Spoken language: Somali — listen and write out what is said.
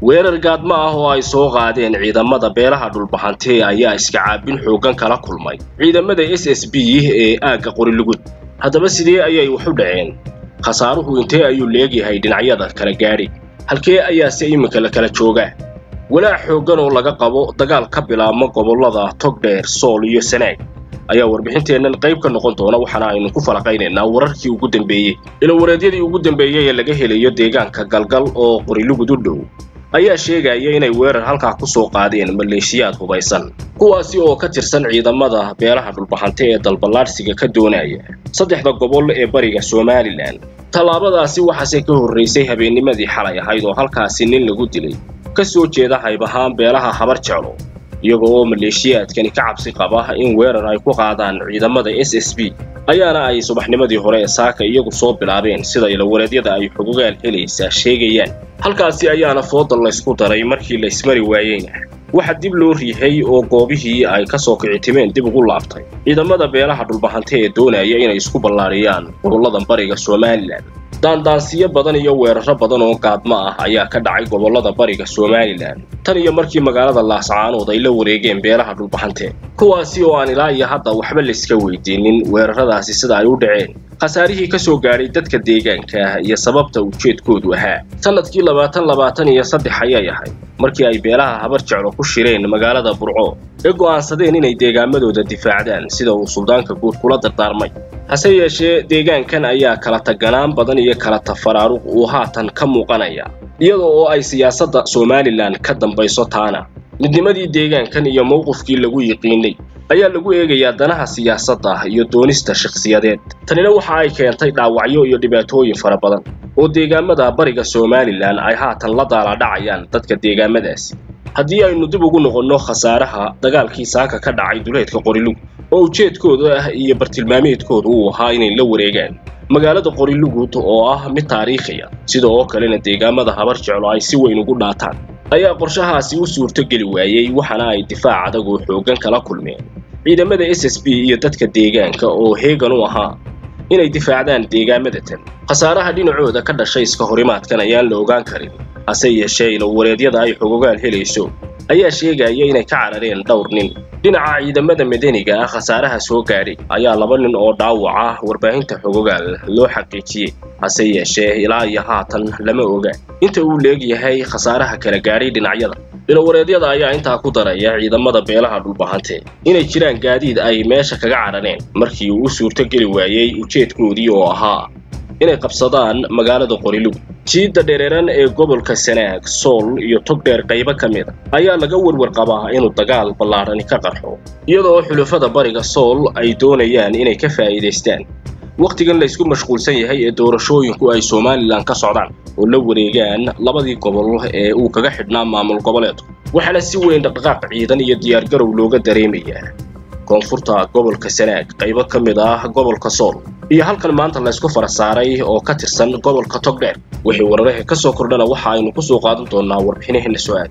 weerar gaadmo ah oo ay soo qaadeen ciidamada beelaha dhulbahante ayaa iska caabin xooggan kala kulmay ciidamada s s b ee aagga qorilugud haddaba sidee ayay wax u dhaceen khasaaruhu intee ayuu leegyahay dhinacyada kala gaadhi halkee ayaase iminka la kala joogaa walaac xooggan oo laga qabo dagaal ka bilaabma gobollada togdheer sool iyo sanaag ayaa warbixinteennan qayb ka noqon doona waxaana aynu ku falaqaynaynaa wararkii ugu dambeeyey ilawareedyadii ugu dambeeyey ee laga helayo deegaanka galgal oo qorilugud u dhow ayaa sheegaya inay weerar halkaa ku soo qaadeen maleeshiyaad hubaysan kuwaasi oo ka tirsan ciidamada beelaha dhulbahante ee dalballaadhsiga ka doonaya saddexda gobol ee bariga somalilan tallaabadaasi waxaase ka horraysay habeennimadii xalay ahayd oo halkaasi nin lagu dilay ka soo jeeda hayb ahaan beelaha habar jeclo iyaga oo maleeshiyaadkani ka cabsi qaba in weerar ay ku qaadaan ciidamada s s b ayaana ay subaxnimadii hore ee saaka iyagu soo bilaabeen sida ilawareedyada ay xogogaal helaysaa sheegayaan halkaasi ayaana fooda laysku daray markii laysmari waayeyna waxa dib loo riixay oo goobihii ay ka soo kicitimeen dib ugu laabtay ciidamada beelaha dhulbahante ee doonaya inay isku ballaadhiyaan gobollada bariga somalilan daandaansiyo badan iyo weeraro badan oo gaadmo ah ayaa ka dhacay gobollada bariga somalilan tan iyo markii magaalada laascaanood ay la wareegeen beelaha dhulbahante kuwaasi oo aan ilaa iyo hadda waxba layska weydiinin weeraradaasi sida ay u dhaceen khasaarihii ka soo gaadhay dadka deegaanka iyo sababta ujeedkoodu ahaa sannadkii labaatan labaatan iyo saddex ayay ahayd markii ay beelaha habar jeclo ku shireen magaalada burco ee go'aansadeen inay deegaamadooda difaacdaan sida uu suldaanka guud kula dardaarmay hase yeeshee deegaankan ayaa kala taganaan badan iyo kala tafaraaruq uu haatan ka muuqanaya iyada oo ay siyaasadda somalilan ka dambayso taana midnimadii deegaankan iyo mowqifkii lagu yiqiinay ayaa lagu eegayaa danaha siyaasadda iyo doonista shakhsiyadeed tanina waxa ay keentay dhaawacyo iyo dhibaatooyin fara badan oo deegaamada bariga somalilan ay haatan la daaladhacayaan dadka deegaamadaasi haddii aynu dib ugu noqonno khasaaraha dagaalkii saaka ka dhacay duleedka qorilug oo ujeedkooda ah iyo bartilmaameedkooda uu ahaa inay la wareegaan magaalada qorilugud oo ah mid taariikhiya sida oo kalena deegaamada habar jeclo ay si weyn ugu dhaataan ayaa qorshahaasi u suurtogeli waayey waxaana ay difaac adag oo xooggan kala kulmeen ciidamada s s b iyo dadka deegaanka oo heegan u ahaa inay difaacdaan deegaamadatan khasaaraha dhinacooda ka dhashay iska horimaadkan ayaan la ogaan karin hase yeeshee ilawareedyada ay xogogaal helayso ayaa sheegaya inay ka carareen dhowr nin dhinaca ciidamada madaniga ah khasaaraha soo gaadhay ayaa laba nin oo dhaawac ah warbaahinta xogogaal loo xaqiijiyey hase yeeshee ilaa iyo haatan lama oga inta uu leegyahay khasaaraha kala gaadhay dhinacyada ilawareedyada ayaa intaa ku daraya ciidamada beelaha dhulbahante inay jiraan gaadiid ay meesha kaga carareen markii uu u suurtogeli waayey ujeedkoodii oo ahaa inay qabsadaan magaalada qorilug jiidda dhereeran ee gobolka sanaag sool iyo togdheer qaybo ka mid a ayaa laga warwar qabaa inuu dagaal ballaadhani ka qarxo iyadoo xulafada bariga sool ay doonayaan inay ka faa'iidaystaan wakhtigan laysku mashquulsan yahay ee doorashooyinku ay somalilan ka socdaan oo la wareegaan labadii gobol ee uu kaga xidhnaa maamul goboleedku waxaana si weyn dhaqdhaqaaq ciidan iyo diyaargarow looga dareemayaa koonfurta gobolka sanaag qaybo ka mid ah gobolka sool iyo halkan maanta laysku fara saaray oo ka tirsan gobolka togdheer wixii wararaha ka soo kordhana waxa aynu ku soo qaadan doonaa warbixinaheena soo aad